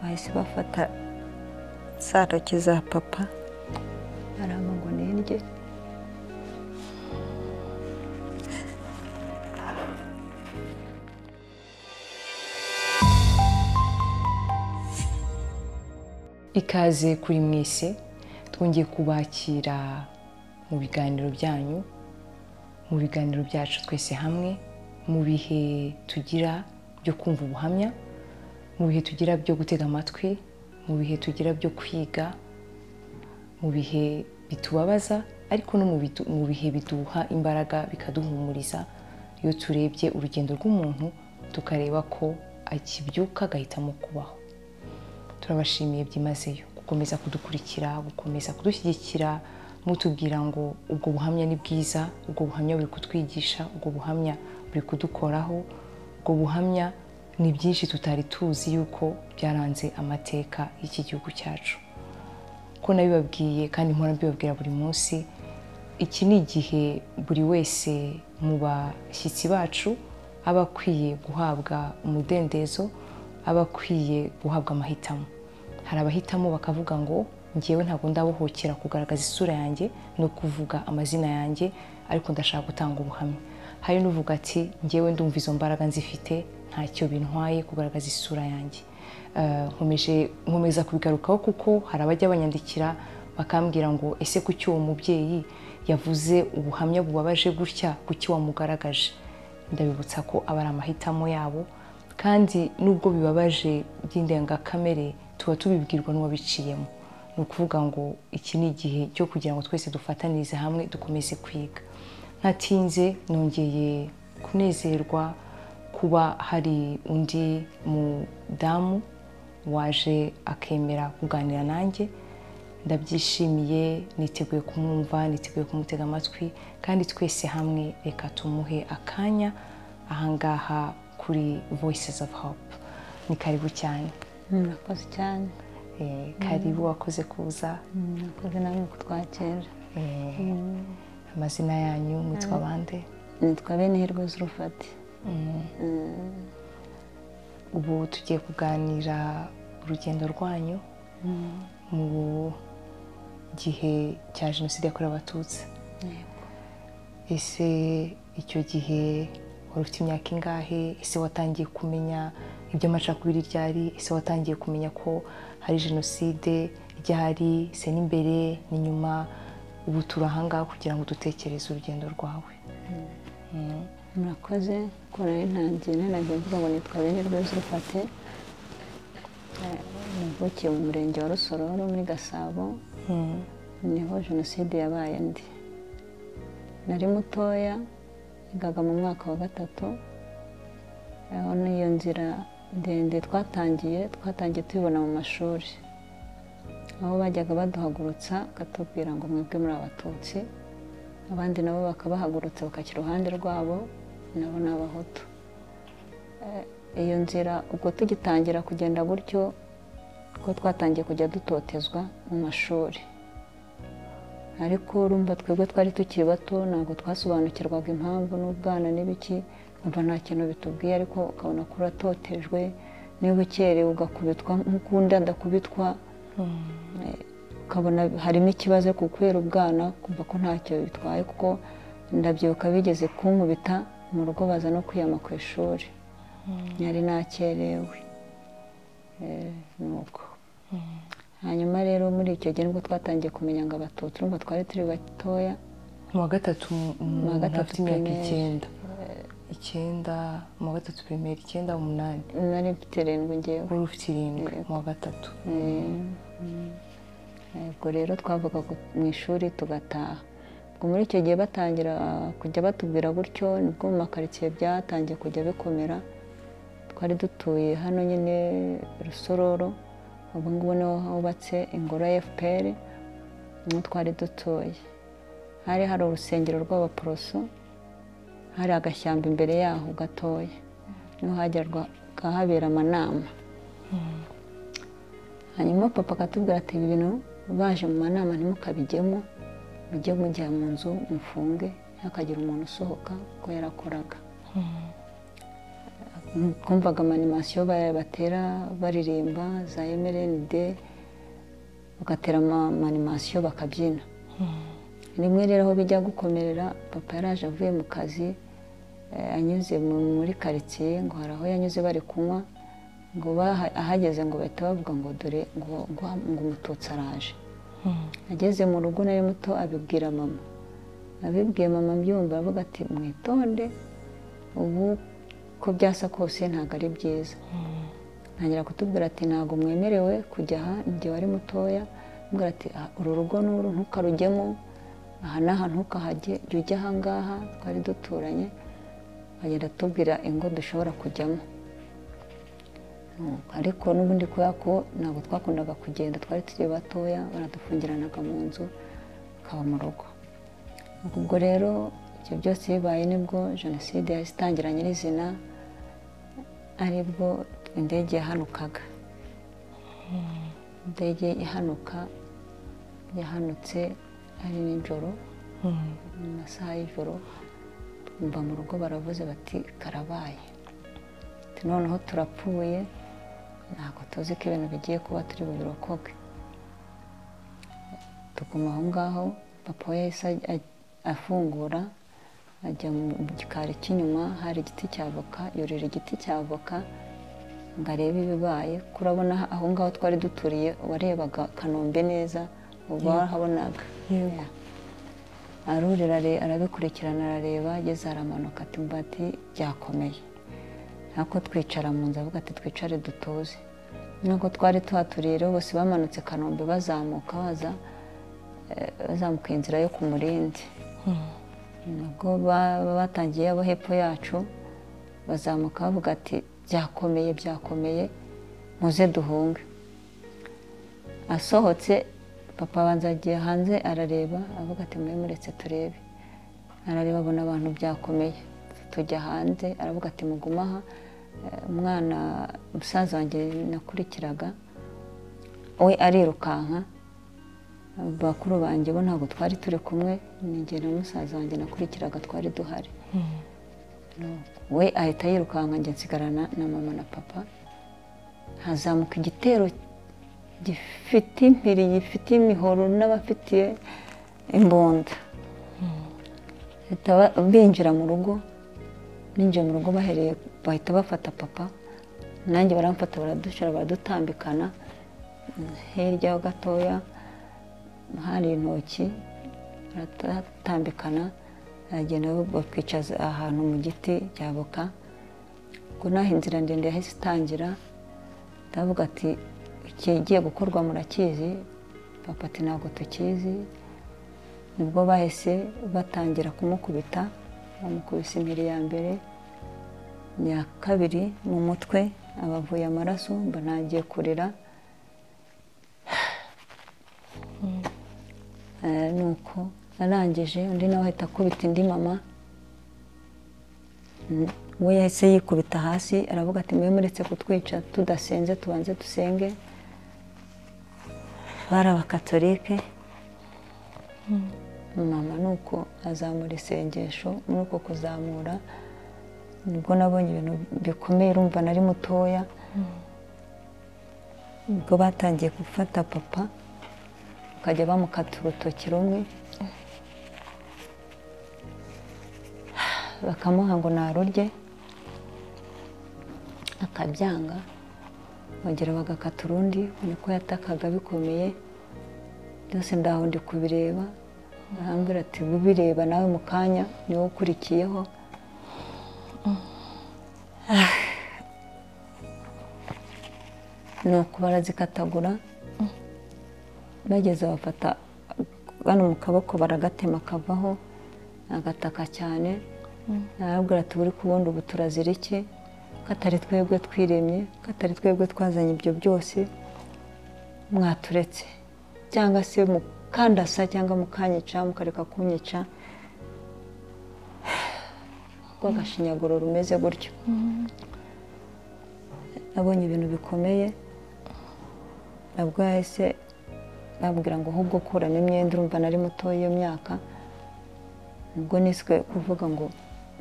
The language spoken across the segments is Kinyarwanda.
bahise bafata za ntoki za papa aramugwa nirye ikaze kuri mwese twongeye kubakira mu biganiro byanyu mu biganiro byacu twese hamwe mu bihe tugira byo kumva ubuhamya mu bihe tugira byo gutega amatwi mu bihe tugira byo kwiga mu bihe bitubabaza ariko no mu bidu- mu bihe biduha imbaraga bikaduhumuriza iyo turebye urugendo rw'umuntu tukareba ko akibyuka agahitamo kubaho turabashimiye byimazeyo gukomeza kudukurikira gukomeza kudushyigikira mutubwira ngo ubwo buhamya ni bwiza ubwo buhamya buri kutwigisha ubwo buhamya buri kudukoraho ubwo buhamya ni byinshi tutari tuzi yuko byaranze amateka y'iki gihugu cyacu ko nabibabwiye kandi mpora mbibabwira buri munsi iki ni igihe buri wese mu bashyitsi bacu aba akwiye guhabwa umudendezo aba akwiye guhabwa amahitamo hari abahitamo bakavuga ngo ngewe ntabwo ndabohokera kugaragaza isura yanjye no kuvuga amazina yanjye ariko ndashaka gutanga ubuhamya hari n'uvuga ati ngewe ndumva izo mbaraga nzifite ntacyo bintwaye kugaragaza isura yanjye Eh, nkomeje nkomeza kubigarukaho kuko hari abajya banyandikira bakambwira ngo ese kuki uwo mubyeyi yavuze ubuhamya bubabaje gutya kuki wamugaragaje ndabibutsa ko aba ari amahitamo yabo kandi nubwo bibabaje by'indengakamere tuba tubibwirwa n'uwabiciyemo ni ukuvuga ngo iki ni igihe cyo kugira ngo twese dufatanirize hamwe dukomeze kwiga ntatinze nongeye kunezerwa kuba hari undi mudamu waje akemera kuganira nanjye ndabyishimiye niteguye kumwumva niteguye kumutega amatwi kandi twese hamwe reka tumuhe akanya ahangaha kuri voices of hope ni karibu cyane murakoze cyane Eh, karibu wakoze kuza murakoze namwe kutwakira Eh, amazina yanyu mwitwa bande nitwa bene hirwe z'urufati ubu tugiye kuganira urugendo rwanyu mu gihe cya jenoside yakorewe abatutsi ese icyo gihe wari ufite imyaka ingahe ese watangiye kumenya ibyo amacakubiri ryari ese watangiye kumenya ko hari jenoside ryari se n'imbere n'inyuma ubu turi ahangaha kugira ngo dutekereze urugendo rwawe murakoze kora intangiye ntangiye mvuga ngo nitwa bene hirwe z'urufati navukiye mu murenge wa rusororo muri gasabo niho jenoside yabaye ndi nari mutoya nigaga mu mwaka wa gatatu aho n'iyo nzira ndende twatangiye twatangiye tubibona mu mashuri aho bajyaga baduhagurutsa bakatubwira ngo mwebwe muri abatutsi abandi nabo bakabahagurutsa bakajya iruhande rwabo nabo ni abahutu Eh, iyo nzira ubwo tugitangira kugenda gutyo ko twatangiye kujya dutotezwa mu mashuri ariko urumva twebwe twari tukiri bato ntabwo twasobanukirwaga impamvu n'ubwana n'ibiki kumva nta kintu bitubwiye ariko ukabona ko uratotejwe niba ukerewe ugakubitwa nk'uko undi adakubitwa Eh, ukabona harimo ikibazo kubera ubwana kumva ko ntacyo bitwaye kuko ndabyibuka bigeze kunkubita mu rugo baza no kwiyama ku ishuri yari nakerewe Eh, ni uko hanyuma rero muri icyo gihe nibwo twatangiye kumenya ngo abatutsi urumva twari turi batoya mu wa gatatu Mu wa umuntu gatatu afite imyaka primaire. icyenda icyenda mu wa gatatu pirimeri icyenda umunani nari mfite irindwi ngewe wari ufite irindwi mu wa gatatu ubwo rero twavuga mu ishuri tugataha ubwo muri icyo gihe batangira kujya batubwira gutyo nibwo mu makaritsiye byatangiye kujya bikomera twari dutuye hano nyine rusororo ubu ngubu niho hubatse ingoro ya fpr niho twari dutuye hari hari urusengero rw'abaporoso hari agashyamba imbere yaho gatoya niho hajyaga habera amanama hanyuma papa akatubwira ati ibi bintu baje mu manama ntimukabijyemo mujye mujya mu nzu mufunge ntihakagire umuntu usohoka kuko yarakoraga twumvaga amanimasiyo batera baririmba za emerenide bagatera amanimasiyo bakabyina rimwe rero aho bijya gukomerera papa yaraje avuye mu kazi anyuze muri karitsiye ngo hari aho yanyuze bari kunywa ngo ahageze ngo bahita bavuga ngo dore ngo umututsi araje ageze mu rugo nari muto abibwira mama abibwiye mama mbyumva avuga ati mwitonde ubu ko byasa kose ntabwo ari byiza ntangira kutubwira ati ntabwo mwemerewe kujya aha igihe wari mutoya mbwira ati uru rugo n'uru ntukarujyemo aha n'aha ntukahajye jya ujya ahangaha twari duturanye agenda atubwira ingo dushobora kujyamo ariko n'ubundi kubera ko ntabwo twakundaga kugenda twari turi batoya baradufungiranaga mu nzu akaba mu rugo ubwo rero ibyo byose bibaye nibwo jenoside yahise itangira nyirizina aribwo indege yahanukaga indege ihanuka yahanutse ari nijoro mu masaha y'ijoro twumva mu rugo baravuze bati karabaye noneho turapfuye ntabwo tuzi ko ibintu bigiye kuba turi bubirokoke tuguma aho ngaho papa we yahise afungura ajya mu gikari cy'inyuma hari igiti cya avoka yurira igiti cya avoka ngo arebe ibibaye kurabona aho ngaho twari duturiye warebaga kanombe neza ubu wahabonaga arurira arabikurikirana arareba ageze aramanuka ati mbati byakomeye ntabwo twicara mu nzu avuga ati twicare dutuze nkuko twari tuhaturiye rero bose bamanutse kanombe bazamuka baza bazamuka inzira yo ku murindi nabwo batangiye abo hepfo yacu bazamuka bavuga ati byakomeye byakomeye muze duhunge asohotse papa abanza agiye hanze arareba avuga ati mube muretse turebe arareba abona abantu byakomeye tujya hanze aravuga ati mugume aha umwana umusaza wanjye nakurikiraga we arirukanka bakuru banjye bo ntabwo twari turi kumwe ni na musaza wanjye nakurikiraga twari duhari we ahita yirukanka njye nsigarana na mama na papa hazamuka igitero gifite impiri gifite imihoro n'abafitiye imbunda binjira mu rugo ninjiye mu rugo bahereye bahita bafata papa nanjye baramfata baradushyira baradutambikana hirya gatoya hari intoki baratambikana baragenda batwicaza ahantu mu giti cya avoka ubwo naho inzira ndende yahise itangira ndavuga ati ikigiye gukorwa murakizi papa ati ntabwo tukizi nibwo bahise batangira kumukubita bamukubise impiri ya mbere iya kabiri mu mutwe abavuye amaraso mba ntagiye kurira ni uko arangije undi nawe ahita akubita indi mama we yahise yikubita hasi aravuga ati mube muretse kutwica tudasenze tubanze dusenge bari abakatolike mama ni uko azamura isengesho muri uko kuzamura nibwo nabonye ibintu bikomeye urumva nari mutoya ubwo batangiye gufata papa bakajya bamukata urutoki rumwe bakamuha ngo narurye akabyanga bagera bagakata urundi niko yatakaga bikomeye byose ndaho ndi kubireba arambwira ati ubireba nawe mu kanya niwo ukurikiyeho ni uko barazikatagura bageze bafata bano mu kaboko baragatema kavaho agataka cyane arambwira ati buri kubundi ubu turazira iki katari twebwe twiremye katari twebwe twazanye ibyo byose mwaturetse cyangwa se mukandasa cyangwa mukanyica mukareka kunyica rwagashinyaguro rumeze gutyo abonye ibintu bikomeye nabwo yahise babwira ngo ahubwo kuramo imyenda urumva nari mutoya iyo myaka ubwo niswe kuvuga ngo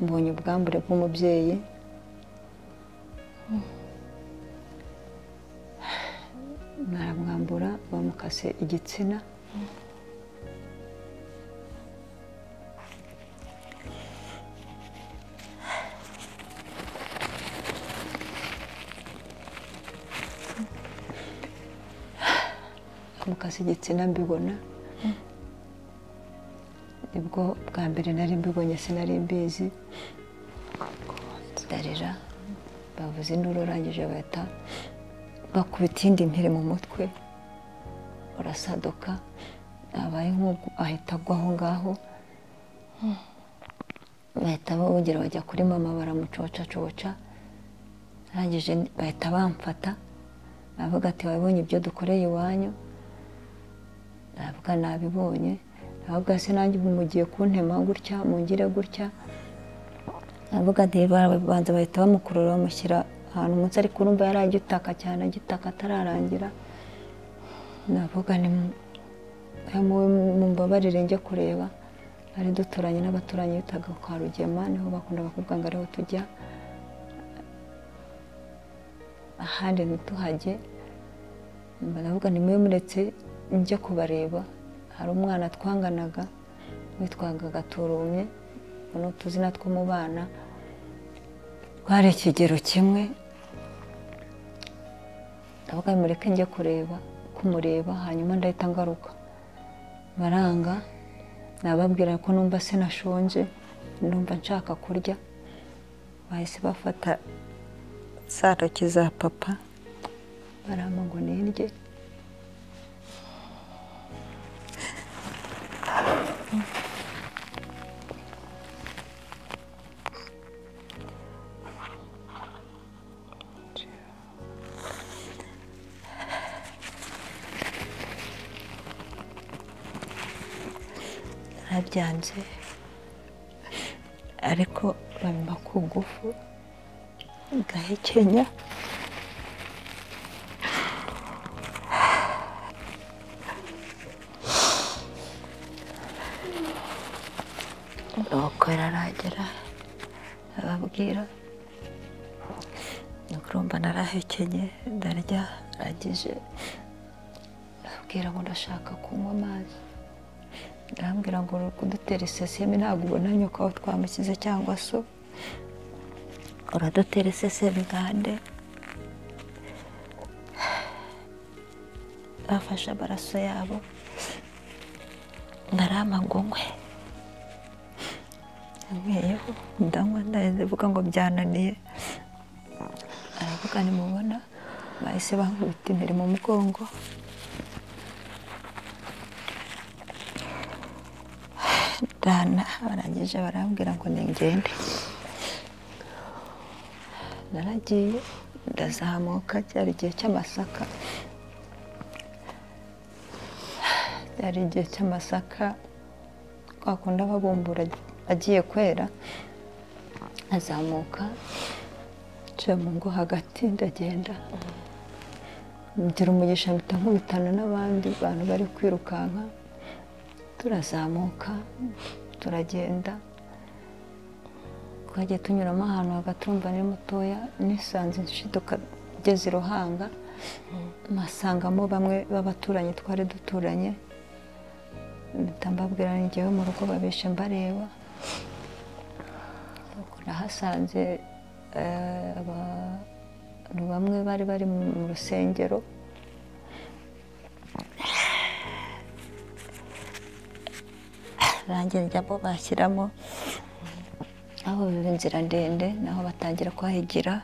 mbonye ubwambure bw'umubyeyi baramwambura bamukase igitsina bamukase igitsina mbibona nibwo bwa mbere nari mbibonye sinari mbizi darira bavuze induru urangije bahita bakubita indi mpere mu mutwe urasaduka abaye nk'ubwo ahita agwa aho ngaho bahita bongera bajya kuri mama baramucocacoca arangije bahita bamfata aravuga ati wabibonye ibyo dukoreye iwanyu aravuga nabibonye aravuga se nanjye ubu mugiye kuntema gutya mungire gutya aravuga ati barabanza bahita bamukurura bamushyira ahantu umunsi ari kurumva yari agitaka cyane agitaka atararangira navuga ni mumbabarire njye kureba ari duturanye n'abaturanyi bitaga kwa rugema niho bakundaga kuvuga ngo ariho tujya ahandi ntituhajye baravuga ni mube muretse njye kubareba hari umwana twanganaga witwaga gaturumye ni utuzina two mu bana twari ikigero kimwe ndavuga mureke njye kureba kumureba hanyuma ndahita ngaruka baranga nababwira ko numva sinashonje numva nshaka kurya bahise bafata za ntoki za papa baramba ngo nirye narabyanze ariko bampa ku ngufu ngahekenya nuko araragera ababwira urumva narahekenye ndarya arangije ababwira ngo ndashaka kunywa amazi arambwira ngo uri kudutera iseseme ntabwo ubona nyoko aho twamushyize cyangwa so uradutera iseseme gande bafashe amaraso yabo ngarama ngo nywe nkweyeho ndanywa ndavuga ngo byananiye aravuga nimubona bahise bankubita imbere mu mugongo ndana barangije barambwira ngo ningende naragiye ndazamuka cyari igihe cy'amasaka cyari igihe cy'amasaka twakunda babumbura agiye kwera azamuka nca mu ngo hagati ndagenda ngira umugisha mpita nkubitana n'abandi bantu bari kwirukanka turazamuka turagenda twagiye tunyuramo ahantu hagati urumva ni mutoya nisanze nshiduka ugeze i ruhanga mpasangamo bamwe b'abaturanyi twari duturanye mpita mbabwira ngewe mu rugo babishe mbareba nahasanze abantu bamwe bari bari mu rusengero rangira njyamo bashyiramo aho inzira ndende naho batangira kuhahigira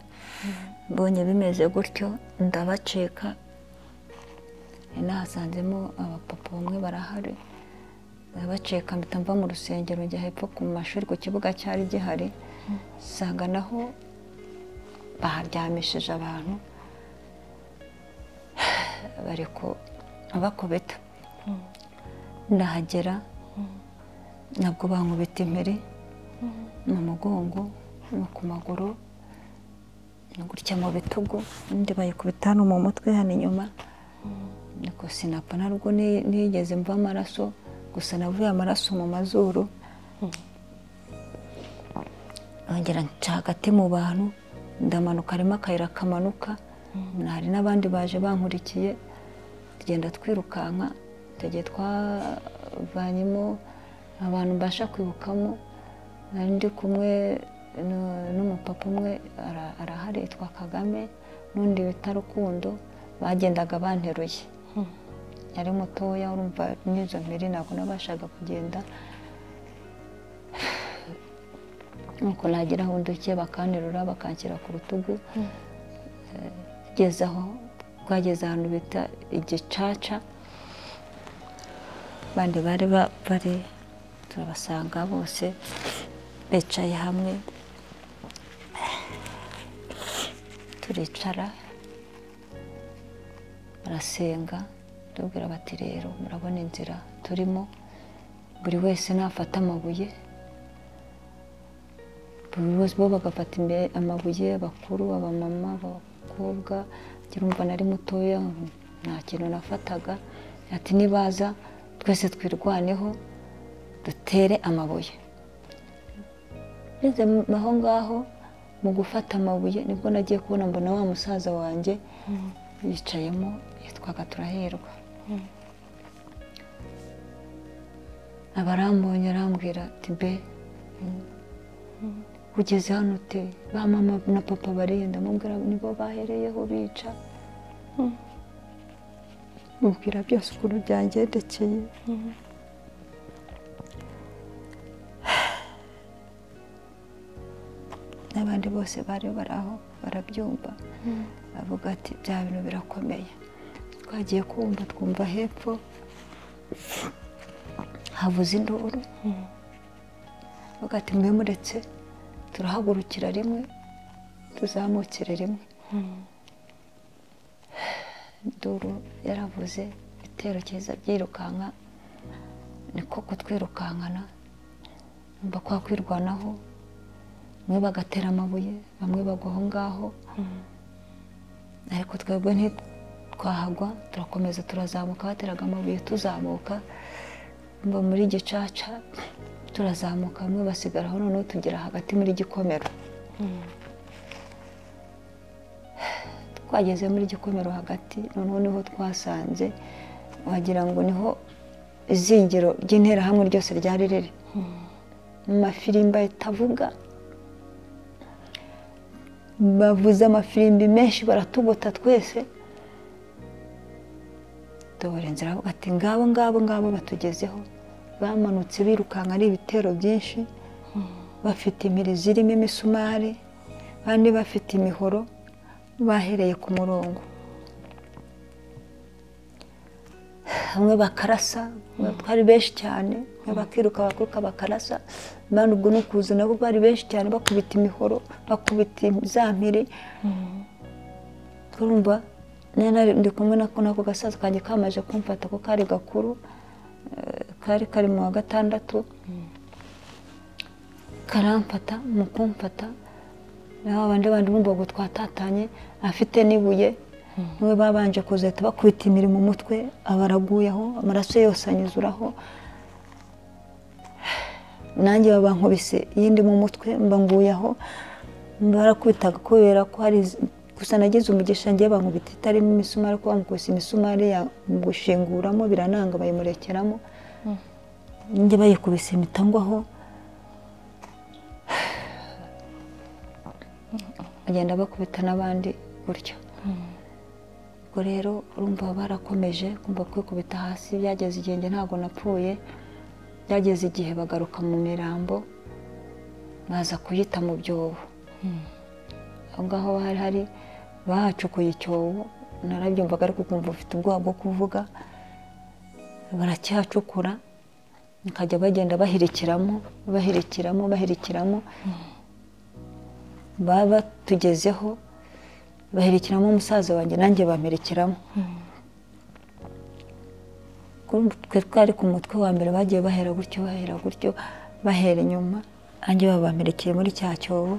mbonye bimeze gutyo ndabacika nahasanzemo abapapa bamwe barahari ndabacika mpita mva mu rusengero njya hepfo ku mashuri ku kibuga cyari gihari usanga naho baharyamishije abantu bari bakubita ndahagera nabwo bankubita impere mu mugongo no ku maguru gutya mu bitugu undi bayikubita hano mu mutwe hano inyuma niko sinapfa ntabwo nigeze mva amaraso gusa navuye amaraso mu mazuru nongera nca hagati mu bantu ndamanuka harimo akayira kamanuka hari n'abandi baje bankurikiye tugenda twirukanka tugiye twavanyemo abantu mbasha kwibukamo nari ndi kumwe n'umupapa umwe arahari yitwa kagame n'undi bita rukundo bagendaga banteruye yari mutoya urumva n'izo mbere ntabwo nabashaga kugenda nuko nagera aho ndukiye bakanterura bakanshyira ku rutugu tugeze aho twageze ahantu bita igicaca abandi bari bari turabasanga bose bicaye hamwe turicara barasenga tubwira bati rero murabona inzira turimo buri wese nafata amabuye buri wese bo bagafata amabuye abakuru abamama abakobwa urumva nari mutoya nta kintu nafataga ati nibaza twese twirwaneho dutere amabuye ngeze aho ngaho mu gufata amabuye nibwo nagiye kubona mbona wa musaza wanjye yicayemo yitwaga turahirwa abarambonye arambwira ati be ugeze hano ute ba mama na papa barenda mubwira nibo bahereyeho bica mubwira byose ukuntu byangendekeye n'abandi bose bari bari aho barabyumva bavuga ati bya bintu birakomeye twagiye kumva twumva hepfo havuze induru bavuga ati mbe muretse turahagurukira rimwe tuzamukire rimwe induru yaravuze ibitero cyiza byirukanka ni koko twirukankana numva kwa kwirwanaho bamwe bagatera amabuye bamwe bagwa aho ngaho ariko twebwe ntitwahagwa turakomeza turazamuka bateraga amabuye tuzamuka mba muri gicaca turazamuka bamwe basigaraho noneho tugera hagati muri gikomero twageze muri gikomero hagati noneho niho twasanze wagira ngo niho izingiro ry'interahamwe ryose ryari riri mu mafirimba itavuga bavuze amafirimbi menshi baratugota twese tubura inzira bavuga ati ngabo ngabo ngabo batugezeho bamanutse birukanka ari ibitero byinshi bafite imirizo irimo imisumari abandi bafite imihoro bahereye ku murongo bamwe bakarasa twari benshi cyane bakiruka bakuruka bakarasa abandi ubwo ni ukuza nabo bari benshi cyane bakubita imihoro bakubita impiri turumva ndi kumwe n'ako gasaza kanjye kamaze kumfata ko kari gakuru kari kari mu wa gatandatu karamfata mu kumfata naho abandi bandi bumva ngo twatatanye afite n'ibuye niwe babanje kuzahita bakubita imirimo mu mutwe aba araguyeho amaraso yose anyuzuraho nanjye babankubise iyindi mu mutwe mbanguyeho barakubitaga kubera ko hari gusa nagize umugisha ngewe bankubita itarimo imisumari ariko bamukubise imisumari mu gushinguramo birananga bayimurekeramo njye bayikubise imitangwaho bagenda bakubita n'abandi gutyo ubwo rero urumva barakomeje kumva kwikubita hasi byageze igihenge ntabwo napfuye byageze igihe bagaruka mu mirambo baza kuyita mu byobo aho ngaho hari hari bahacukuye icyobo narabyumvaga ariko ukumva ufite ubwoba bwo kuvuga baracyacukura bakajya bagenda bahirikiramo bahirikiramo bahirikiramo baba batugezeho baherekeramo umusaza wanjye nanjye bamerekeramo twe twari ku mutwe wa mbere bagiye bahera gutyo bahera gutyo bahera inyuma nanjye babamerekeye muri cya cyobo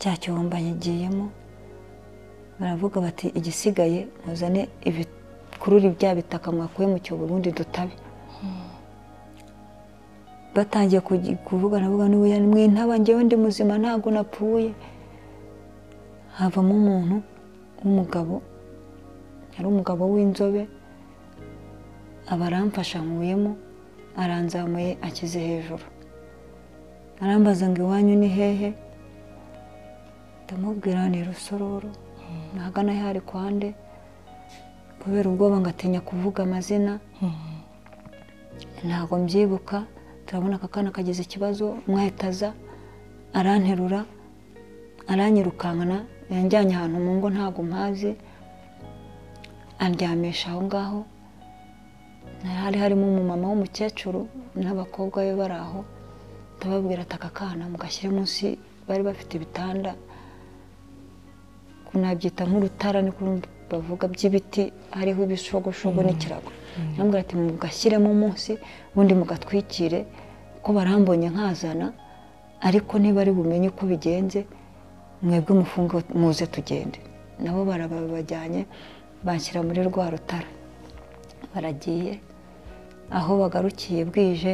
cya cyobo mbanyigiyemo baravuga bati igisigaye muzane ibikururi bya bitaka mwakuye mu cyobo ubundi dutabe batangiye kuvuga navuga n'ubuya mwe ntaba ngewe ndi muzima ntabwo napfuye havamo umuntu w'umugabo yari umugabo w'inzobe aba aramfasha nkuyemo aranzamuye akize hejuru arambaza ngo iwanyu ni hehe ndamubwira ni rusororo ntagana hari kwande kubera ubwoba ngatinya kuvuga amazina ntabwo mbyibuka turabona aka kana kagize ikibazo umwahita aza aranterura aranyirukankana yanjyanye ahantu mu ngo ntabwo mpazi andyamisha aho ngaho hari harimo umumama w'umukecuru n'abakobwa be bari aho ndababwira ati aka kana mugashyire munsi bari bafite ibitanda nabyita nk'urutara niko bavuga by'ibiti hariho ibishogoshogo n'ikirago ndababwira ati mugashyiremo munsi ubundi mugatwikire ko barambonye nkazana ariko niba ari bumenye uko bigenze mwebwe mufunge muze tugende nabo barabajyanye bashyira muri rwa rutara baragiye aho bagarukiye bwije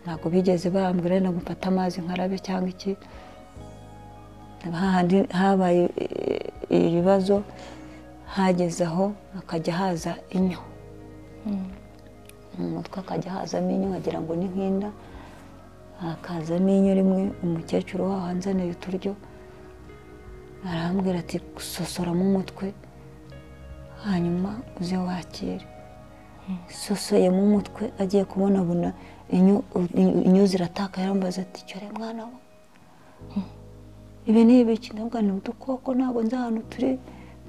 ntabwo bigeze bambwira na gufata amazi nkarabe cyangwa iki hahandi habaye ibibazo hageze aho hakajya haza inyo mu mutwe hakajya hazamo inyo wagira ngo ni nk'inda hakazamo inyo rimwe umukecuru waho anzaniye uturyo arambwira ati sosoramo umutwe hanyuma uze wakire sosoyemo umutwe agiye kubonabona inyo zirataka yarambaza ati cyore mwana we ibi ni ibiki ndabwo ni udukoko ntabwo nzi ahantu turi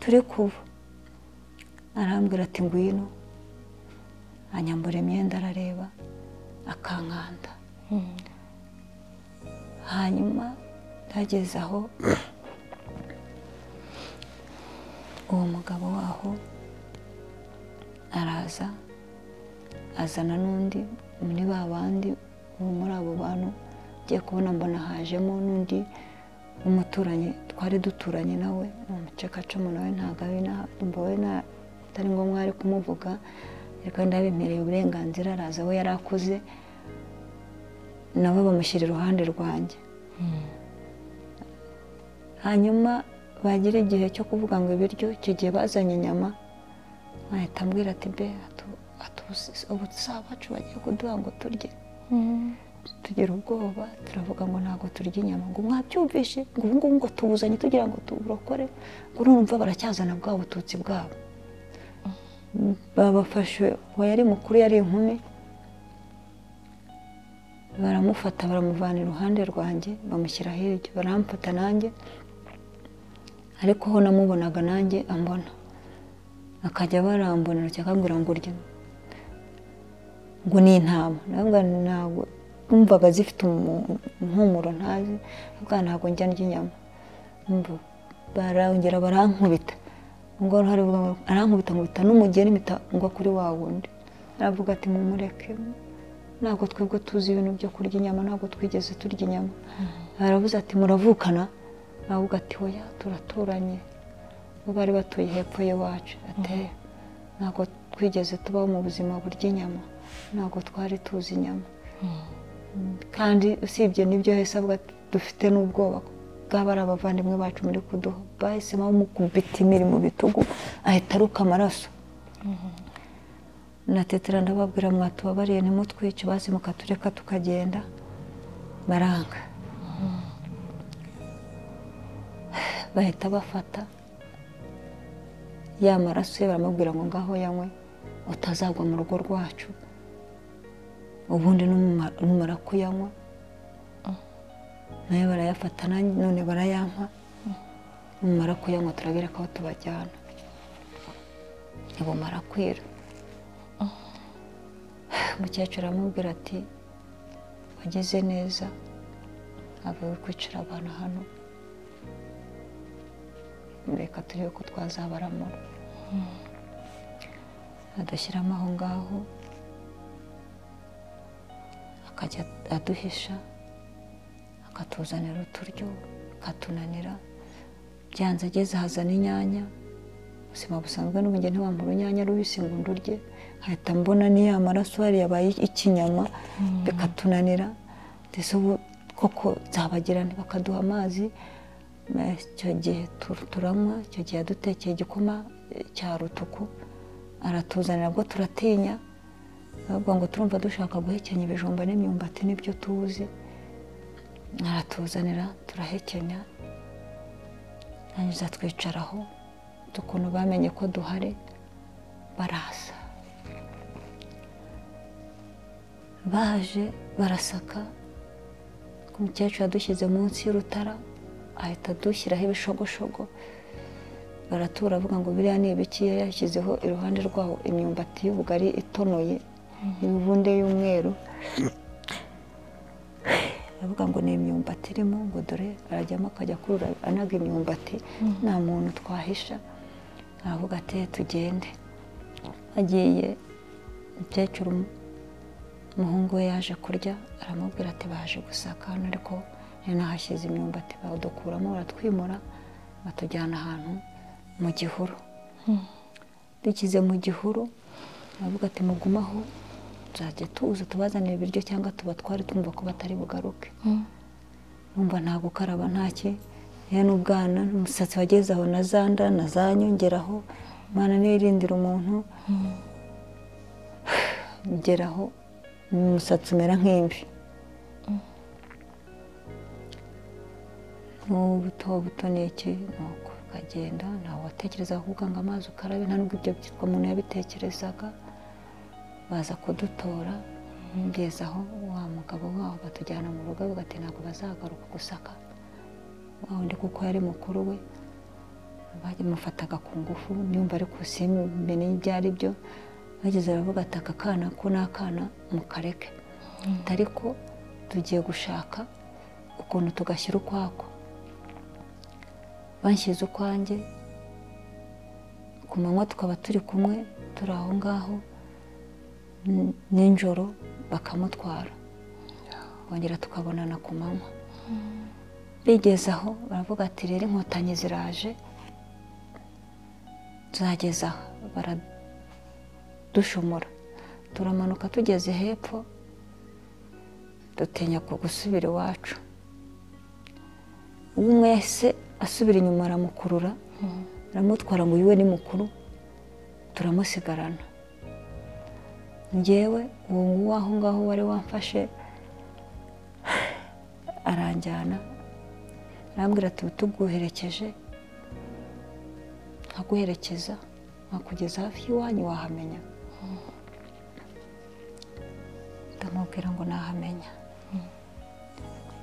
turi kuva arambwira ati ngwino anyambura imyenda arareba akankanda hanyuma ndageze aho uwo mugabo waho araza azana n'undi muri ba bandi muri abo bantu ugiye kubona mbona hajemo n'undi umuturanyi twari duturanye nawe ni umucekacumu nawe ntabwo ari we atari ngombwa ari kumuvuga ariko ndabemereye uburenganzira araza we yari akuze nabo bamushyira iruhande rwanjye hanyuma bagira igihe cyo kuvuga ngo ibiryo icyo gihe bazanye inyama bahita ambwira ati be bacu bagiye kuduha ngo turye tugira ubwoba turavuga ngo ntabwo turya inyama ngo mwabyumvishe ngo ubu ngubu ngo tubuzanye tugira ngo tuburokore ngo urumva baracyazana bwa bututsi bwabo babafashe uwo yari mukuru yari inkumi baramufata baramuvana iruhande rwanjye bamushyira hirya baramfata nanjye ariko ho namubonaga nanjye ambona akajya barambonera cyangwa ngo urye ngo ni intama ntabwo numvaga zifite impumuro ntazi bwana ntabwo njya ndya inyama barongera barankubita ngo arankubita nkubita n'umugeni mpita ngwa kuri wa wundi aravuga ati mumureke ntabwo twebwe tuzi ibintu byo kurya inyama ntabwo twigeze turya inyama aravuze ati muravukana aravuga ati oya turaturanye bo bari batuye hepfo y'iwacu ateye ntabwo twigeze tubaho mu buzima burya inyama ntabwo twari tuzi inyama kandi usibye n'ibyo yahise avuga dufite n'ubwoba bwaba ari abavandimwe bacu muri kuduha bahisemo kumukubita imiri mu bitugu ahita aruka amaraso natetera ndababwira mwatubabariye nimutwice bazi mukatureka tukagenda baranga bahita bafata ya maraso ye baramubwira ngo ngaho yanywe utazagwa mu rugo rwacu ubundi numara kuyanywa nayo barayafata none barayampa numara kuyanywa turabereka aho tubajyana ntibumara kwira umukecuru aramubwira ati wageze neza avuye kwicara abantu hano reka turebe ko twazabaramura adashyiramo aho ngaho akajya aduhisha akatuzanira uturyo akatunanira byanze ageze hazana inyanya ubuzima busanzwe n'ubugeni ntiwambura urunyanya rubisi ngo ndurye hahita mbona niya maraso hariya yabaye ikinyama bikatunanira ndetse ubu koko nzabagira bakaduha amazi icyo gihe turanywa icyo gihe yadutekeye igikoma cya rutuku aratuzanira bwo turatinya ahubwo ngo turumva dushaka guhekenya ibijumba n'imyumbati n'ibyo tuzi aratuzanira turahekenya yangiza twicaraho ukuntu bamenye ko duhari baraza baje barasaka umukecuru yadushyize munsi y'urutara ahita adushyiraho ibishogoshogo baratura avuga ngo biriya ni ibiki yashyizeho iruhande rwaho imyumbati y'ubugari itonoye imibunde y'umweru aravuga ngo ni imyumbati irimo ngo dore arajyamo akajya akurura anaga imyumbati nta muntu twahisha aravuga ati tugende agiye umukecuru umuhungu we yaje kurya aramubwira ati baje gusaka hano ariko nahashyize imyumbati bawudukuramo baratwimura batujyana ahantu mu gihuru dukize mu gihuru baravuga ati mugumaho tuzajya tuza tubazanira ibiryo cyangwa tuba twari twumva ko batari bugaruke numva nta gukaraba ntaki yewe n'ubwana n'umusatsi wageze aho na za nda na za nyongeraho umwana nirindira umuntu ugeraho umusatsi umera nk'imvi n'ubuto buto ni iki nuko ukagenda ntawe watekereza ahubwo ngo amazi ukarabe nta nubwo ibyo byitwa umuntu yabitekerezaga baza kudutora ngeze aho wa mugabo wabo batujyana mu rugo bagati ntabwo bazagaruka gusaka wa wundi kuko yari mukuru we bamufataga ku ngufu niba ari kusimene ibyo ari byo bageze baravuga ati aka kana ko ni akana mukareke ariko tugiye gushaka ukuntu tugashyira ukwako banshyize ukwanjye ku manywa tukaba turi kumwe turi aho ngaho nijoro bakamutwara bongera tukabonana ku manywa bigeze aho baravuga ati rero inkotanyi ziraje tuzageza aho baradushomora turamanuka tugeze hepfo dutinya gusubira iwacu umwe wese asubira inyuma aramukurura aramutwara ngo yiwe ni mukuru turamusigarana ngewe uwo nguwo aho ngaho wari wamfashe aranjyana arambwira ati tuguherekeje nkaguherekeza nkakugeza hafi y'iwanyu wahamenya ndamubwira ngo nahamenya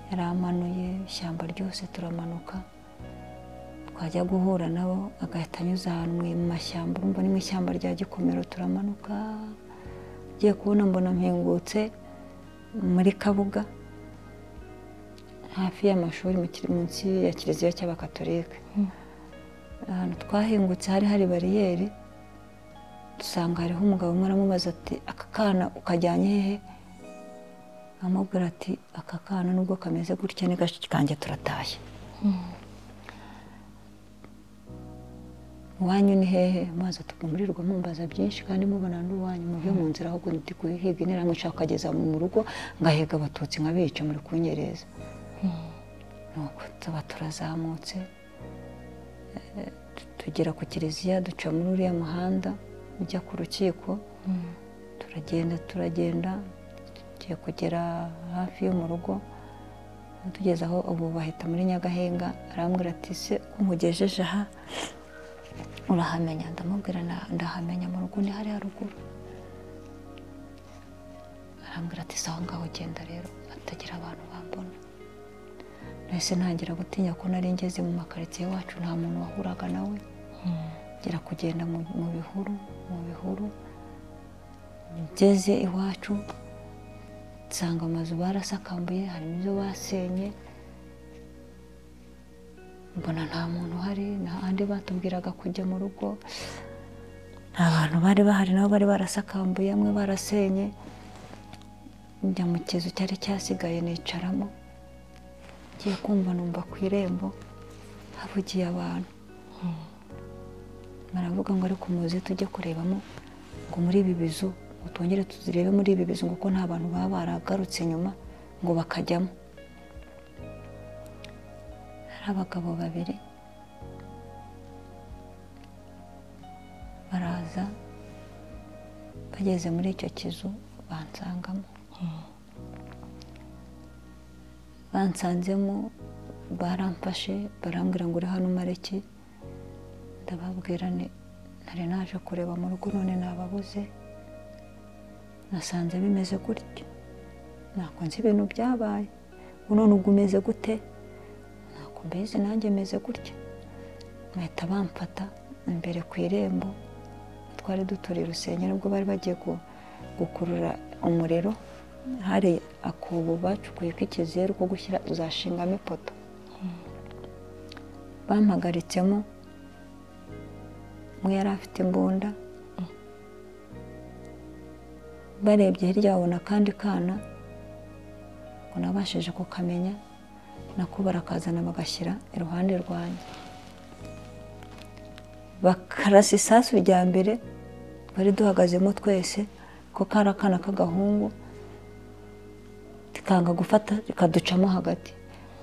yaramanuye ishyamba ryose turamanuka twajya guhura nabo agahita anyuza ahantu mu mashyamba urumva ni mu ishyamba rya gikomero turamanuka ugiye kubona mbona mpingutse muri kabuga hafi y'amashuri munsi ya kiliziya cy'abakatolike ahantu twahingutse hari hari bariyeri dusanga hariho umugabo umwe aramubaza ati aka kana ukajyanye hehe amubwira ati aka kana nubwo kameze gutya kanjye turatashye iwanyu ni hehe maze tugamurirwa mumbaza byinshi kandi mubona n'uwanyu muve mu nzira ahubwo ndi guhiga intera nshaka ukageza mu rugo ngahiga abatutsi nkabica muri kunyereza nuko tuba turazamutse tugera ku kiliziya duca muri uriya muhanda ujya ku rukiko turagenda turagenda tugiye kugera hafi yo mu rugo tugeze aho ubu bahita muri nyagahinga arambwira ati se nkugejeje aha urahamenya ndamubwira ndahamenya mu rugo ni hari haruguru arambwira ati si aho ngaho ugenda rero atagira abantu bambona nahise ntangira gutinya ko nari ngeze mu makaritsiye wacu nta muntu wahuraga nawe ngira kugenda mu bihuru mu bihuru ngeze iwacu nsanga amazu barasakambuye harimo ibyo basenye mbona nta muntu uhari ahandi batubwiraga kujya mu rugo nta bantu bari bahari nabo bari barasakambuye amwe barasenye njya mu kizu cyari cyasigaye nicaramo ngiye kumva numva ku irembo havugiye abantu baravuga ngo ariko muze tujye kurebamo ngo muri ibi bizu ngo twongere tuzirebe muri ibi bizu kuko nta bantu baba baragarutse inyuma ngo bakajyamo abagabo babiri baraza bageze muri icyo kizu bansangamo bansanzemo baramfashe barambwira ngo uri hano umareke ndababwira ntari naje kureba mu rugo none nababuze nasanze bimeze gutya ntabwo nzi ibintu byabaye ubu none ubwo umeze gute ntabwo mbizi nanjye meze gutya bahita bamfata imbere ku irembo twari duturiye urusengero ubwo bari bagiye gukurura umuriro hari akubu bacukuye k'ikizeru ko gushyira uzashingamo ipoto bampagaritsemo umwe yari afite imbunda barebye hirya babona akandi kana ngo nabashije kukamenya nako barakazana bagashyira iruhande rwanjye bakarasa isasu rya mbere bari duhagazemo twese ko kari akana k'agahungu kanga gufata rikaducamo hagati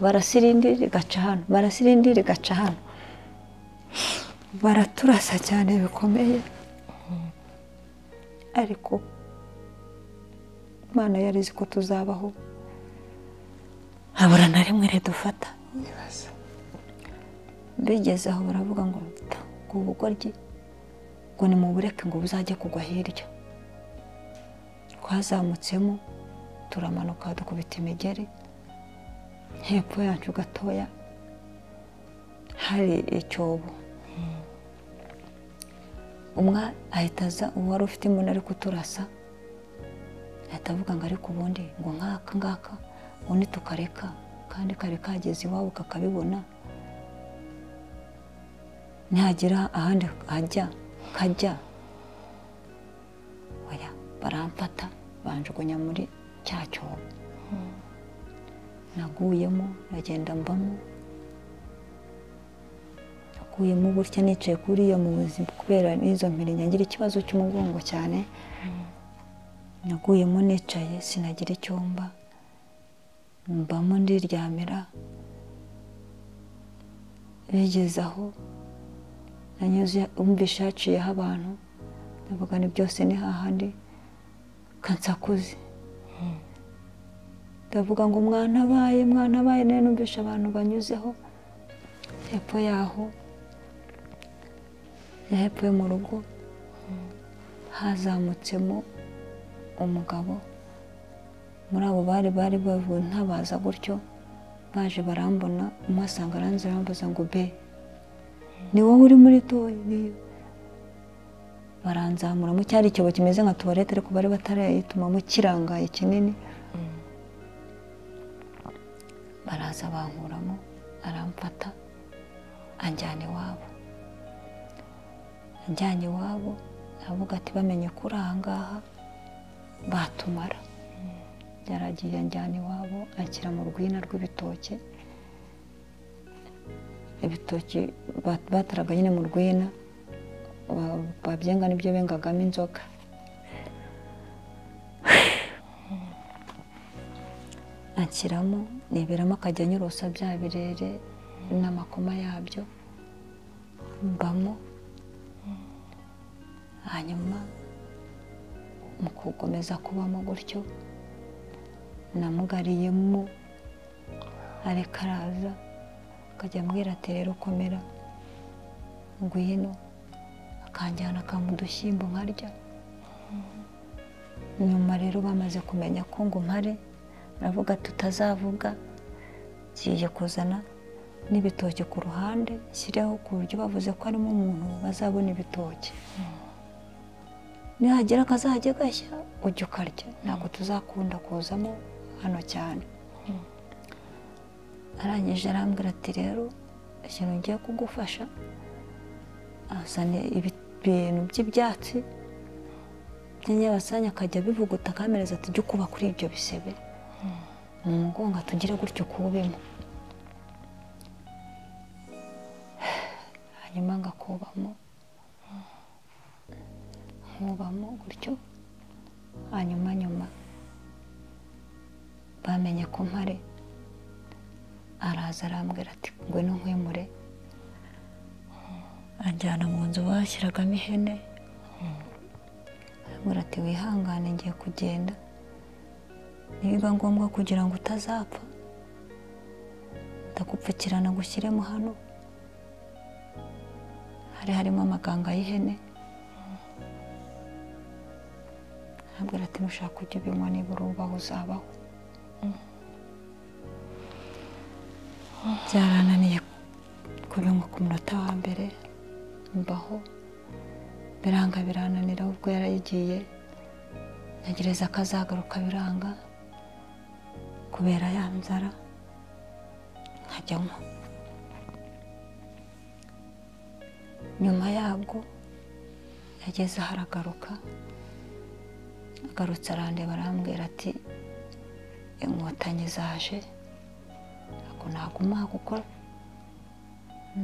barasa irindi rigaca hano barasa irindi rigaca hano baraturasa cyane bikomeye ariko imana yari izi ko tuzabaho habura na rimwe ridufata bigeze aho baravuga ngo ngo ubugoryi ngo ni mu bureke ngo buzajye kugwa hirya twazamutsemo turamanuka dukubita imigeri hepfo yacu gatoya hari icyobo umwe ahita aza uwo wari ufite imbunda ari kuturasa ahita avuga ngo ariko ubundi ngo nk'aka ngaka ubundi tukareka kandi kari kageze iwabo kakabibona ntihagira ahandi hajya kajya baramfata banjugunya muri cya cyobo naguyemo nagenda mbamo naguyemo gutya nicaye kuri iyo muzi kubera n'izo mpiri ngira ikibazo cy'umugongo cyane naguyemo nicaye sinagira icyumba mbamo ndiryamira bigeze aho nanyuze wumvishe haciyeho abantu ndavuga ni byose ni hahandi kansakuze ndavuga ngo mwana abaye mwana abaye nawe numvishe abantu banyuzeho hepfo yaho hepfo yo mu rugo hazamutsemo umugabo muri abo bari bari bavuye ntabaza gutyo baje barambona umusanga aranze arambuza ngo be ni wowe uri muri toyi niyo baranzamuramo cyari icyobo kimeze nka tuwarete ariko bari batarayitumamo kirangaye kinini baraza bankuramo aramfata anjyana iwabo anjyanye iwabo aravuga ati bamenye ko uri ahangaha batumara yaragiye anjyana iwabo ashyira mu rwina rw'ibitoki ibitoki bataraga nyine mu rwina babyenga nibyo bengagamo inzoga anshyiramo niberamo akajya anyurusa bya birere n'amakoma yabyo mbamo hanyuma mu gukomeza kubamo gutyo namugariyemo areka araza akajya ambwira ati rero komera ngwino akanjyana akampa udushyimbo nkarya nyuma rero bamaze kumenya ko ngo mpare aravuga ati utazavuga ngiye kuzana n'ibitoki ku ruhande nshyireho ku buryo bavuze ko harimo umuntu bazabona ibitoki nihagira akazajya gashya ujya ukarya ntabwo tuzakunda kuzamo hano cyane arangije arambwira ati rero ikintu ngiye kugufasha azanye ibintu by'ibyatsi by'inyabasanya akajya abivuguta akamereza ati jya ukuba kuri ibyo bisebe mu mugongo tugire gutyo kubimo hanyuma ngakubamo nkubamo gutyo hanyuma nyuma bamenye ko mpare araza arambwira ati ngwino nkwimure anjyana mu nzu bashyiragamo ihene arambwira ati wihangane ngiye kugenda nibiba ngombwa kugira ngo utazapfa ndagupfukirana gushyiremo hano hari harimo amaganga y'ihene arambwira ati nushaka ujya ubinywa niba urubaho uzabaho byarananiye kubinywa ku munota wa mbere mbaho biranga birananira ubwo yarayigiye ntegereza ko azagaruka biranga kubera ya nzara nkajyamo nyuma yabwo yageze aho aragaruka agarutse arandeba arambwira ati inkotanyi zaje ntabwo naguma kuko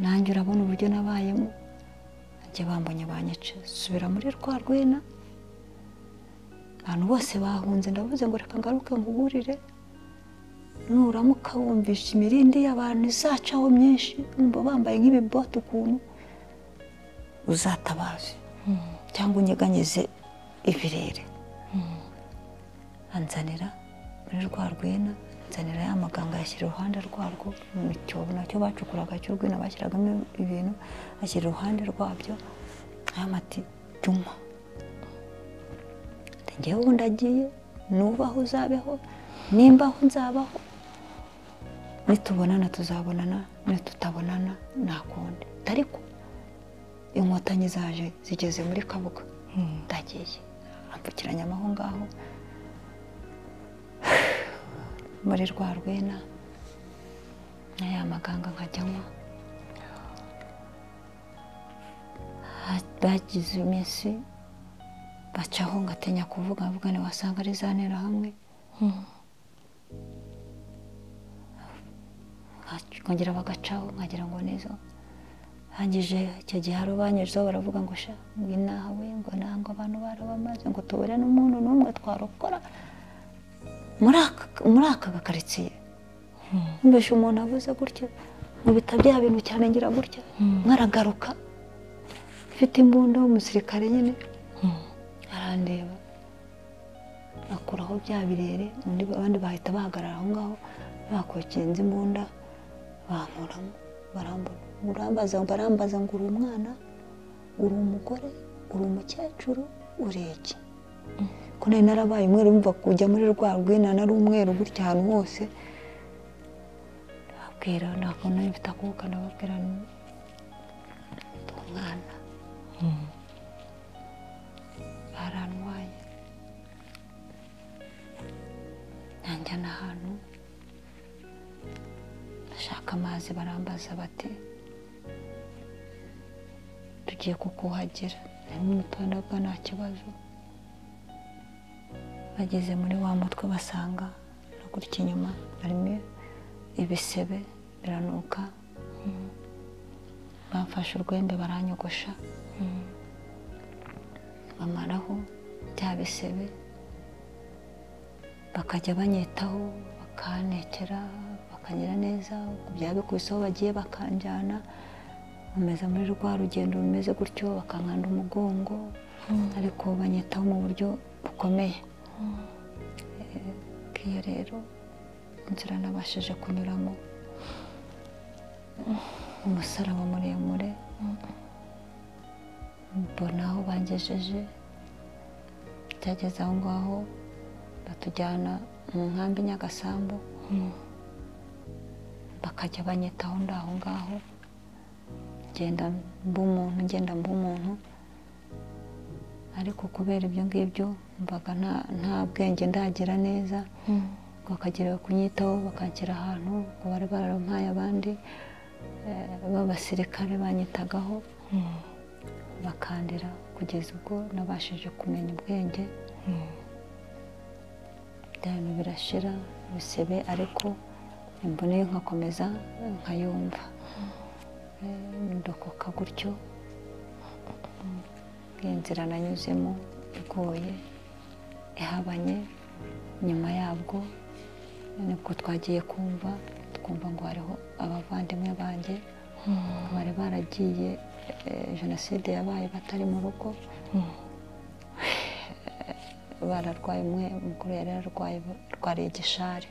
nanjye urabona uburyo nabayemo nagiye bambonye banyica subira muri rwa rwina abantu bose bahunze ndavuze ngo reka ngaruke nkuburire nuramuka wumvisha imirindi y'abantu izacaho myinshi wumva bambaye nk'ibibote ukuntu uzatabaje cyangwa unyeganyeze ibirere anzanira muri rwa rwina anzanira ya maganga yashyira iruhande rwarwo mu cyobo nacyo bacukuraga cy'urwina bashyiragamo ibintu ashyira iruhande rwabyo aramati juma njyewe ubundi agiye nubaho uzabeho nimbaho nzabaho nitubonana tuzabonana nitutabonana ntakundi ariko inkotanyi zaje zigeze muri kabuga ndagiye ampfukiranya amaho ngaho muri rwa rwina na ya maganga nkajyamo bagize iminsi bacaho ngatinya kuvuga avuga ntiwasanga ari za hamwe nkongera bagacaho nkagira ngo nizo hangije icyo gihe hari ubanyejeho baravuga ngo sha inaha we ngo ntabwo abantu barabamaze ngo tubure n'umuntu n'umwe twarokora muri aka gakaritsiye mbese umuntu avuze gutya nkubita bya bintu cyane ngira gutya nkaragaruka mfite imbunda w'umusirikare nyine arandeba akuraho bya birere abandi bahita bahagarara aho ngaho bakokinze imbunda bankuramo barambona urambaza barambaza ngo uri umwana uri umugore uri umukecuru uri iki ko nari narabaye umweru bumva kujya muri rwa rwina nari umweru gutya ahantu hose babwira ntabwo nari mfite akuka ndababwira ndi umwana barantwaye nanjyana ahantu ndashaka amazi barambaza bati tugiye kukuhagira harimo umutondaga nta kibazo bageze muri wa mutwe basanga no gutya inyuma harimo ibisebe biranuka bamfashe urwembe baranyogosha bamaraho bya bisebe bakajya banyitaho bakanekera bakangira neza byabikubise aho bagiye bakanjyana bameze muri rwa rugendo rumeze gutyo bakankanda umugongo ariko banyitaho mu buryo bukomeye iyo rero inzira nabashije kunyuramo umusaraba muremure mbona aho bangejeje byageze aho ngaho batujyana mu nkambi nyagasambu bakajya banyitaho ndi aho ngaho ngenda mba umuntu ngenda mba umuntu ariko kubera ibyo ngibyo mbaga nta bwenge ndagira neza bakagira kunyitaho bakanshyira ahantu ngo bari barampaye abandi b'abasirikare banyitagaho bakandira kugeza ubwo nabashije kumenya ubwenge ibintu birashira bisebe ariko imboneye nkakomeza nkayumva ndokoka gutyo iyi nzira nanyuzemo igoye ihabanye nyuma yabwo nibwo twagiye kumva kumva ngo hariho abavandimwe banjye bari baragiye eh, jenoside yabaye batari mu rugo bararwaye umwe mukuru yari yararwaye arwariye igishari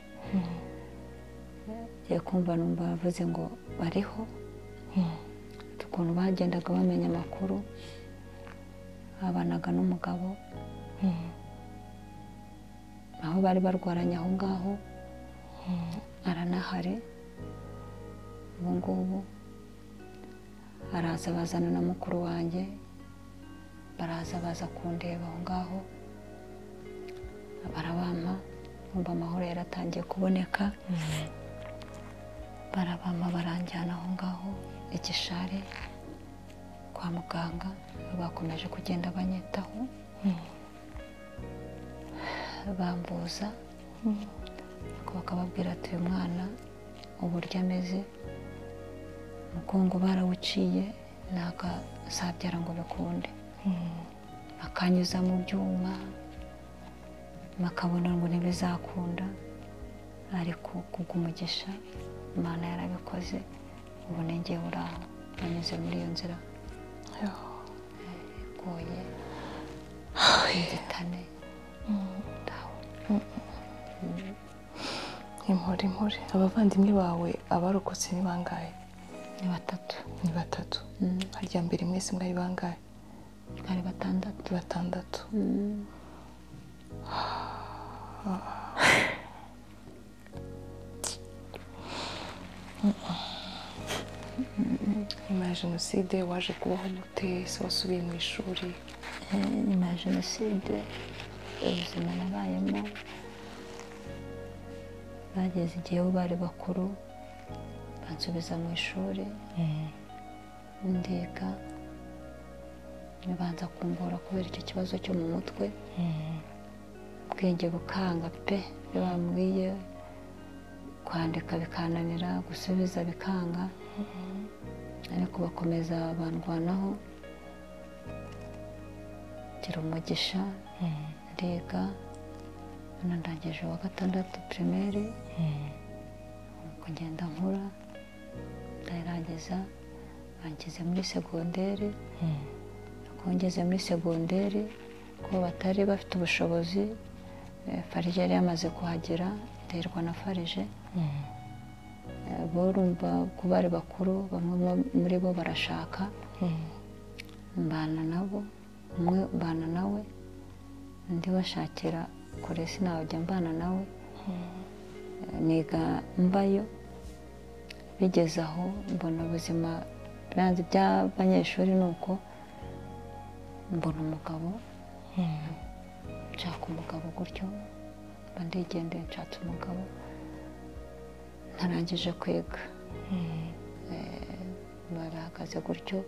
ngiye kumva numva bavuze ngo bariho ukuntu bagendaga bamenya amakuru babanaga n'umugabo aho bari barwaranye aho ngaho aranahari ubu ngubu araza bazana na mukuru wanjye baraza baza kundeba aho ngaho barabampa numva amahoro yaratangiye kuboneka barabampa baranjyana aho ngaho igishari kwa muganga bakomeje kugenda banyitaho bambuza ariko bakababwira ati uyu mwana uburyo ameze umugongo barawuciye ntakazabyara ngo bikunde bakanyuza mu byuma bakabona ngo ntibizakunda ariko kubw'umugisha imana yarabikoze ubu nengeye uri aho banyuze muri iyo nzira igoye inzitane impore impore abavandimwe bawe abarokotse ni bangahe ni batatu ni batatu harya mbere mwese mwari bangahe twari batandatu ni batandatu nyuma ya jenoside waje kubaho gute se wasubiye mu ishuri Eh, nyuma ya jenoside ubuzima nabayemo bageze igihe bo bari bakuru bansubiza mu ishuri ndiga banza kumvura kubera icyo kibazo cyo mu mutwe ubwenge bukanga pe ibyo bambwiye kwandika bikananira gusubiza bikanga ariko bakomeza bandwanaho gira umugisha ndiga hano ndangije wa gatandatu pirimeri kugenda nkura ndayirangiza bangize muri segonderi ariko ngeze muri segonderi ko batari bafite ubushobozi eh, farije yari yamaze kuhagera nderwa na farije Eh, borumva ko bari bakuru bamwe mu- muri bo barashaka mbana nabo umwe mbana nawe undi bashakira kure sinajya mbana nawe niga mbayo bigeze aho mbona ubuzima biranze iby'abanyeshuri ni uko mbona umugabo nshaka umugabo gutyo mba ndigendeye nshatse umugabo ntarangije kwiga Eh, barahagaze gutyo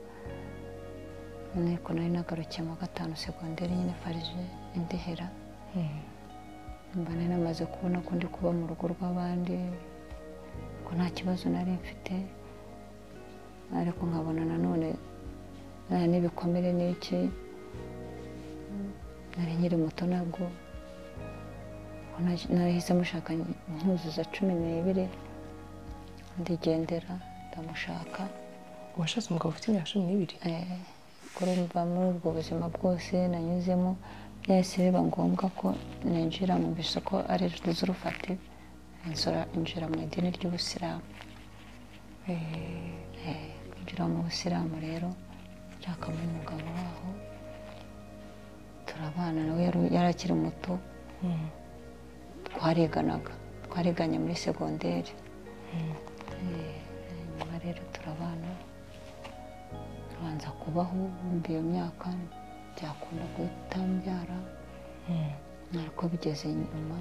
ariko nari nagarukiye mu wa gatanu segonderi nyine farije indihera mba nari namaze kubona ko ndi kuba mu rugo rw'abandi ko nta kibazo nari mfite ariko nkabona nanone eh, n'ibikomere n'iki nari nkiri muto nabwo Ubwo naj- narahise mushaka nkuzuza cumi n'ibiri ndigendera ndamushaka washatse umugabo ufite imyaka cumi n'ibiri Eh, kurumva muri ubwo buzima bwose nanyuzemo byahise biba ngombwa ko ninjira mwumvise ko ari z'urufati injira mu idini ry'ubusilamu Eh, kwinjira mu busilamu rero nshakamo umugabo waho turabana nawe yari- yari akiri muto twariganaga twariganye muri segonderi Eh, nyuma rero turabana tubanza kubaho wumva iyo myaka byakunda guhita mbyara ariko bigeze nyuma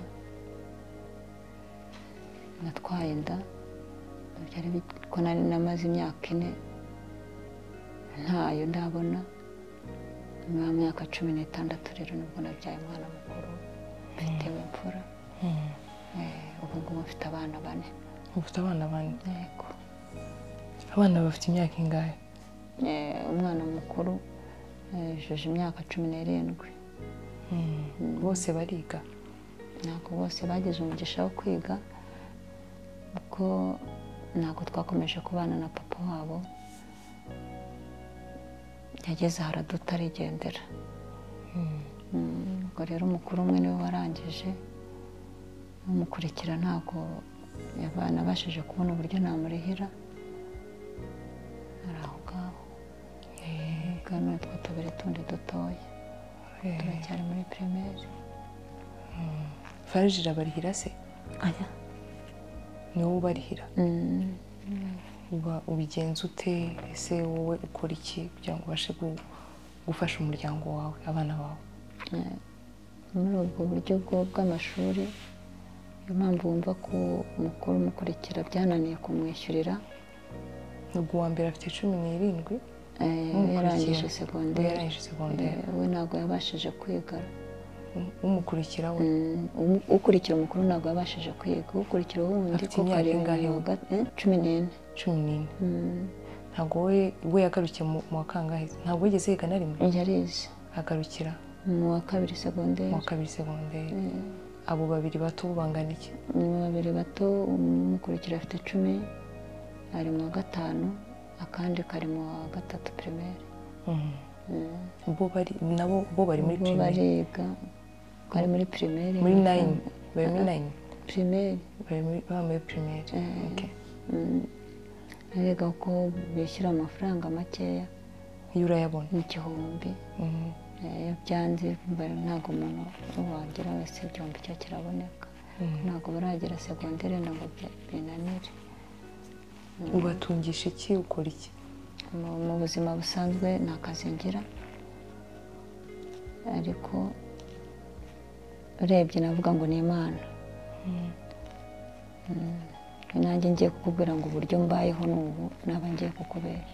natwaye inda byari bi- ko nari namaze imyaka ine ntayo ndabona nyuma y'imyaka cumi n'itandatu rero nibwo nabyaye umwana mukuru mfitewe imfura Eh, ubu ngubu mfite abana bane ufite abana bane yego abana bafite imyaka ingahe Eh, umwana mukuru eh, yujuje imyaka cumi n'irindwi bose bariga ntabwo bose bagize umugisha wo kwiga kuko ntabwo twakomeje kubana na papa wabo yageze ahari tutarigendera ubwo rero umukuru umwe niwe warangije umukurikira ntabwo yanabashije kubona uburyo namurihira ari aho ngaho bwana utwo tubiri tundi dutoya turacyari muri pirimeri farije irabarihira se aya ni wowe ubarihira uba ubigenza ute ese wowe ukora iki kugira ngo ubashe gu- gufasha umuryango wawe abana bawe Eh, muri ubwo buryo bwo- bw'amashuri niyo mpamvu wumva ko umukuru umukurikira byananiye kumwishyurira nubwo uwa mbere afite cumi n'irindwi eh, Umukurikira. yarangije uwo segonderi yarangije segonderi Eh, we ntabwo yabashije kwiga Um- umukurikira we Mm, umu- ukurikira umukuru ntabwo yabashije kwiga ukurikira uwundi Afite ko imyaka karindwi ingahe? wa ga- eh, cumi n'ine cumi n'ine Mm, ntabwo we we yagarukiye mu mu wa kangahe ntabwo wigeze yiga na rimwe yarize agarukira mu wa kabiri mu wa segonderi kabiri segonderi abo babiri bato bo bangana iki ni babiri bato umukurikira afite icumi ari mu wa gatanu akandi kari mu wa gatatu pirimeri Mhm. bo bari nabo bo bari muri bo pirimeri bariga bari muri pirimeri muri nayini bari muri nayini pirimeri bari muri baba muri pirimeri Eh. Okay. ariga ko bishyura amafaranga makeya iyo urayabona n'igihumbi Mhm. Eh, iyo byanze bari ntabwo umuntu wagera wese igihumbi cye kiraboneka ntabwo baragera segonderi ntabwo bya- binanire ubatungisha iki ukora iki mu mu buzima busanzwe nta kazi ngira ariko urebye navuga ngo ni imana Mm. nanjye ngiye kukubwira ngo uburyo mbayeho n'ubu naba ngiye kukubera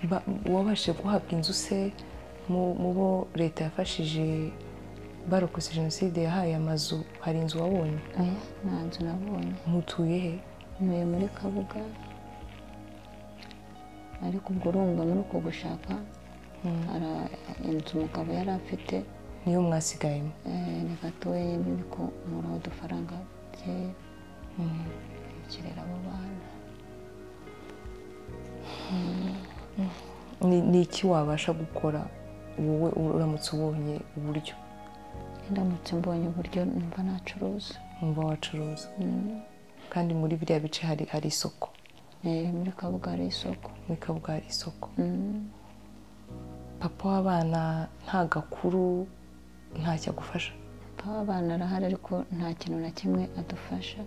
Ba- wabashije guhabwa inzu se mu mu bo leta yafashije barokotse jenoside yahaye amazu hari inzu wabonye oya nta nzu nabonye mutuye he ntuye muri kabuga ariko ubwo urumva muri uko gushaka hari inzu umugabo yari afite niyo mwasigayemo Eh, ni gatoya ariko muri udufaranga byeya kirera abo bana Ni- ni iki wabasha gukora wowe uramutse ubonye uburyo ndamutse mbonye uburyo numva nacuruza muba wacuruza kandi muri biriya bice hari hari isoko Eh, muri kabuga hari isoko muri kabuga hari isoko Mm. papa w'abana nta gakuru ntacyo agufasha papa w'abana arahari ariko nta kintu na kimwe adufasha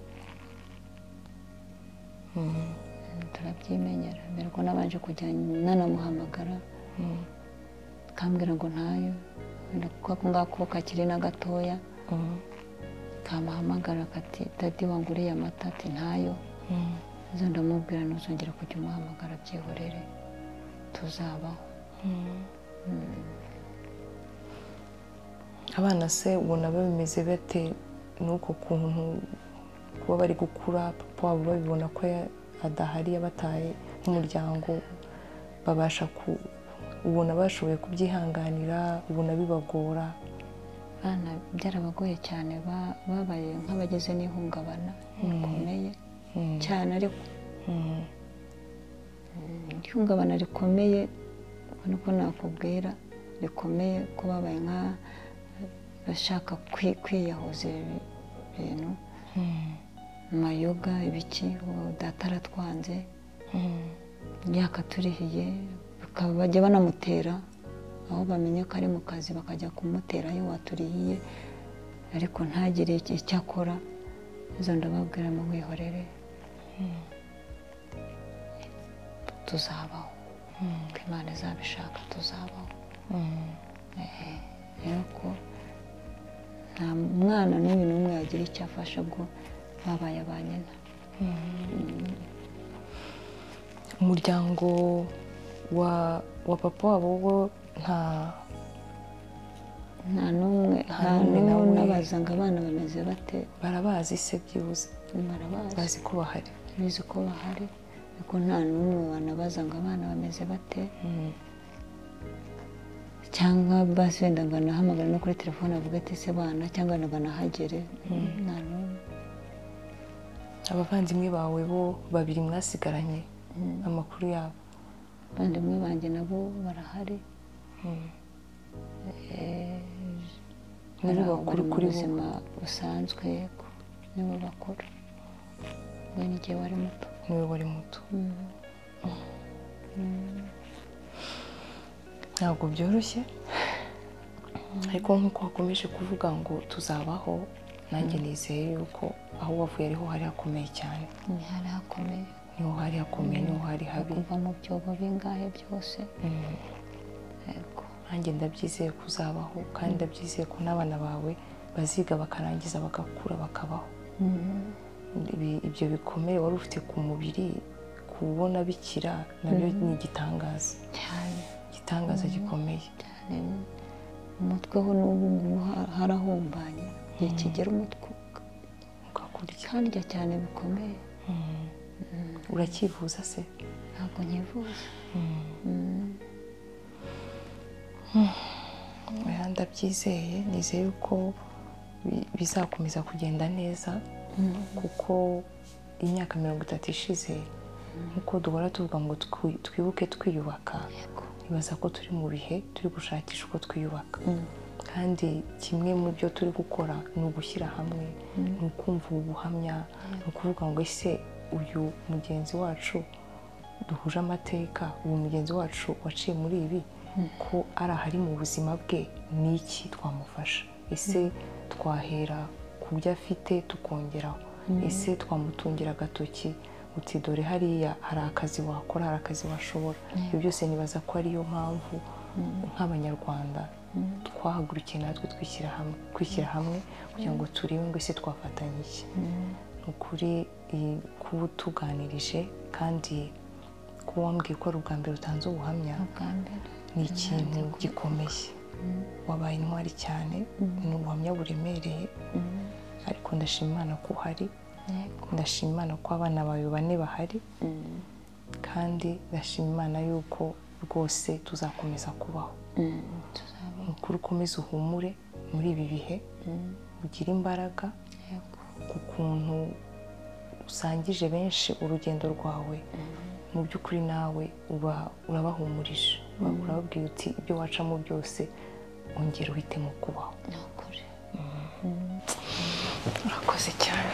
Mm, turabyimenyera mbere ko nabanje kujya nanamuhamagara kambwira ngo ntayo wenda kuko ako ngako kakiri na gatoya kamuhamagara kati dadi wanguriye amata ati ntayo zo ndamubwira ntuzongere kujya umuhamagara byihorere tuzabaho abana se ubona babimeze bate n'uko kuntu kuba bari gukura papa wabo babibona ko ya- adahari yabataye nk'umuryango babasha ku ubona bashoboye kubyihanganira ubona bibagora abana byarabagoye cyane ba- babaye nk'abageze n'ihungabana rikomeye cyane ariko Mm, ihungabana rikomeye ubona ko nakubwira rikomeye ko babaye nk'abashaka kwi- kwiyahuza ibi bintu mayoga ibiki ubu data aratwanze imyaka turihiye bakaba bajya banamutera aho bamenye ko ari mu kazi bakajya kumutera ayo waturihiye ariko ntagire icyo icyo akora izo ndababwira mu mwihorere tuzabaho ko imana izabishaka tuzabaho Eh, rero ko nta mwana n'uyu n'umwe yagira icyo afasha ubwo babaye ba nyina umuryango wa wa papa wabo wo nta nta n'umwe nta Nta n'umwe n'umwe nawe. nabaza ngo abana bameze bate barabazi se byibuze barabazi bazi ko bahari bizi ko bahari ariko nta n'umwe wanabaza ngo abana bameze bate cyangwa basi wenda ngo anahamagara no kuri telefone avuga ati se bana cyangwa ngo nahagere nta n'umwe abavandimwe bawe bo babiri mwasigaranye amakuru yabo abavandimwe banjye nabo barahari nibo Hari aho bakuru bari mu kuri bo buzima busanzwe yego nibo bakuru we n'igihe wari muto niwe wari muto ntabwo byoroshye ariko nk'uko wakomeje kuvuga ngo tuzabaho nanjye nizeye yuko aho wavuye ariho hari hakomeye cyane ni hari hakomeye niho hari hakomeye niho hari habi kuva mu byobo bingahe byose yego nanjye ndabyizeye kuzabaho kandi ndabyizeye ko n'abana bawe baziga bakarangiza bagakura bakabaho Ibi- ibyo bikomere wari ufite ku mubiri kubona bikira nabyo ni igitangaza cyane igitangaza gikomeye cyane umutwe ho n'ubu ngubu ha- harahumbanye ntikigera umutwe ugakurya handya cyane bikomeye uracyivuza se ntabwo nkivuza oya ndabyizeye nizeye yuko bi- bizakomeza kugenda neza kuko imyaka mirongo itatu ishize nk'uko duhora tuvuga ngo twi- twibuke twiyubaka yego ibaza ko turi mu bihe turi gushakisha uko twiyubaka kandi kimwe mu byo turi gukora ni ugushyira hamwe ni ukumva ubu buhamya ni ukuvuga ngo ese uyu mugenzi wacu duhuje amateka uyu mugenzi wacu waciye muri ibi ko ari ahari mu buzima bwe ni iki twamufasha ese twahera ku byo afite tukongeraho ese twamutungira agatoki uti dore hariya hari akazi wakora hari akazi washobora ibyo byose nibaza ko ariyo mpamvu nk'abanyarwanda twahagurukiye natwe twishyira hamwe kwishyira hamwe kugira ngo turebe ngo ese twafatanya iki ni ukuri iyi- kuba utuganirije kandi kuba wambwiye ko ari ubwa mbere utanze ubuhamya bwa mbere ni ikintu gikomeye wabaye intwari cyane ni ubuhamya buremereye ariko ndashima imana ko uhari yego ndashima imana ko abana bawe bane bahari kandi ndashima imana yuko rwose tuzakomeza kubaho tuzaba ni ukuri ukomeze uhumure muri ibi bihe ugire imbaraga yego ku kuntu usangije benshi urugendo rwawe mu by'ukuri nawe uba urabahumurije Uba urababwira uti ibyo wacamo byose ongera uhitemo kubaho ni ukuri urakoze cyane